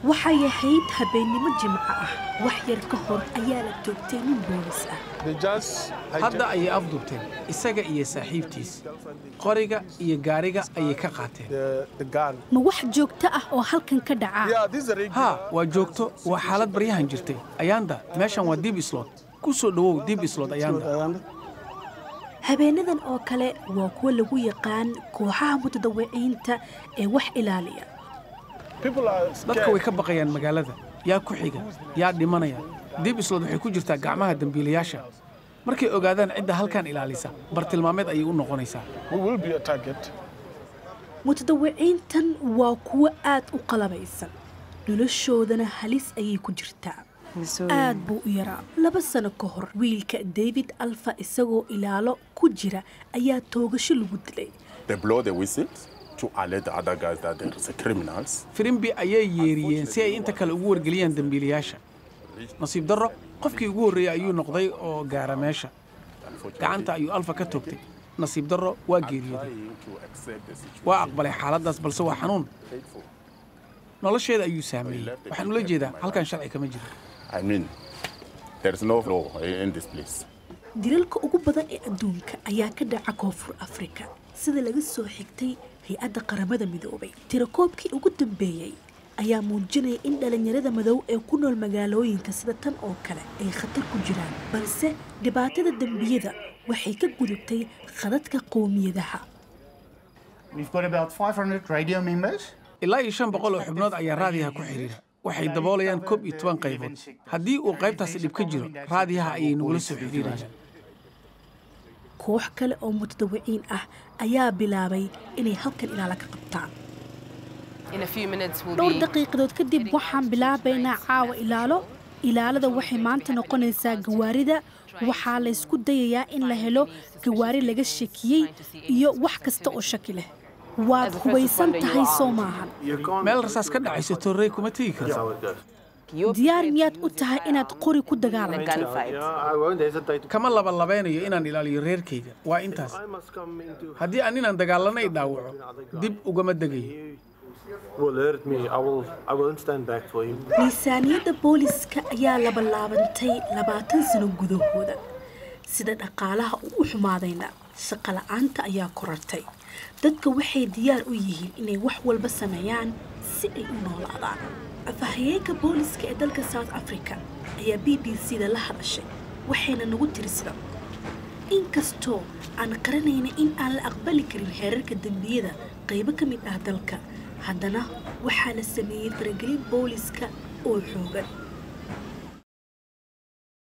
waxay ahayd habeennimo jimco ah wax yar ka hor ayaa la toogtay nin boolis ah hadda ayay afduubteen isaga iyo saaxiibtiis qoriga iyo gaariga ayay ka qaateen ma wax joogto ah oo halkan ka dhaca haa waa joogto waa xaalad baryahan jirtay ayaanda meeshan waa dib islod ku soo dhowow dib islod ayaanda habeenadan oo kale waa kuwa lagu yaqaan kooxaha mutadawiciinta ee wax ilaaliya dadka way ka baqayaan magaalada yaa ku xiga yaa dhimanaya dib islod waxay ku jirtaa gacmaha dembiilayaasha markay ogaadaan cidda halkan ilaalisa bartilmaameed ayay u noqonaysaa mutadawiciintan waa kuwo aad u qalabaysan noloshoodana halis ayay ku jirtaa aad buu u yaraa laba sano ka hor wiilka david alfa isagoo ilaalo ku jira ayaa toogasho lagu dilay firimbi ayay yeeriyeen si ay inta kale ugu wargeliyaan dembiilayaasha nasiib darro qofkii ugu horreeyey ayuu noqday oo gaara meesha gacanta ayuu alfa ka toogtay nasiib darro waa geeriyooday waa aqbalay xaaladdaas balse waa xanuun nolosheeda ayuu saameeyey waxaan ula jeedaa halkan sharci kama jiro dilalka ugu badan ee adduunka ayaa ka dhaca koonfur afrika sida laga soo xigtay hay-adda qaramada midoobay tirakoobkii ugu dambeeyey ayaa muujinaya in dhallinyarada madow ee ku nool magaalooyinka sida tan oo kale ay khatar ku jiraan balse dhibaatada dembiyada waxay ka gudubtay khadadka qowmiyadaha ilaa iyo shan boqol oo xubnood ayaa raadiyaha ku xidhiira waxay daboolayaan koob iyo toban qaybood haddii uu qaybtaasi dhib ka jiro raadiyaha ayay nagula soo xidhiirayaan koox kale oo mutadawiciin ah ayaa bilaabay inay halkan ilaala ka qabtaan dhowr daqiiqadood kadib waxaan bilaabaynaa caawa ilaalo ilaalada waxay maanta noqonaysaa gawaarida waxaa laysku dayayaa in la helo gawaari laga shakiyey iyo wax kasta oo shaki leh waad hubaysan tahay soo maahan meel rasaas ka dhacayso torrey kuma tegi karto diyaar miyaad u tahay inaad qori ku dagaalanto kama labalabeynayo inaan ilaaliyo reerkayga waa intaas haddii aan inaan dagaalanay dhaawaco dib ugama degayo miisaaniyadda booliska ayaa labalaabantay labaatan sano gudahooda sida dhaqaalaha uu u xumaadayna shaqo la'aanta ayaa korartay dadka waxay diyaar u yihiin inay wax walba sameeyaan si ay u noolaadaan afahayeenka booliska ee dalka south africa ayaa b b c da la hadashay waxayna nagu tiri sida inkastoo aan qaranayna in aan la aqbali karin xeerarka dembiyada qaybo ka mid ah dalka haddana waxaa la sameeyey faragelin booliska oo xoogan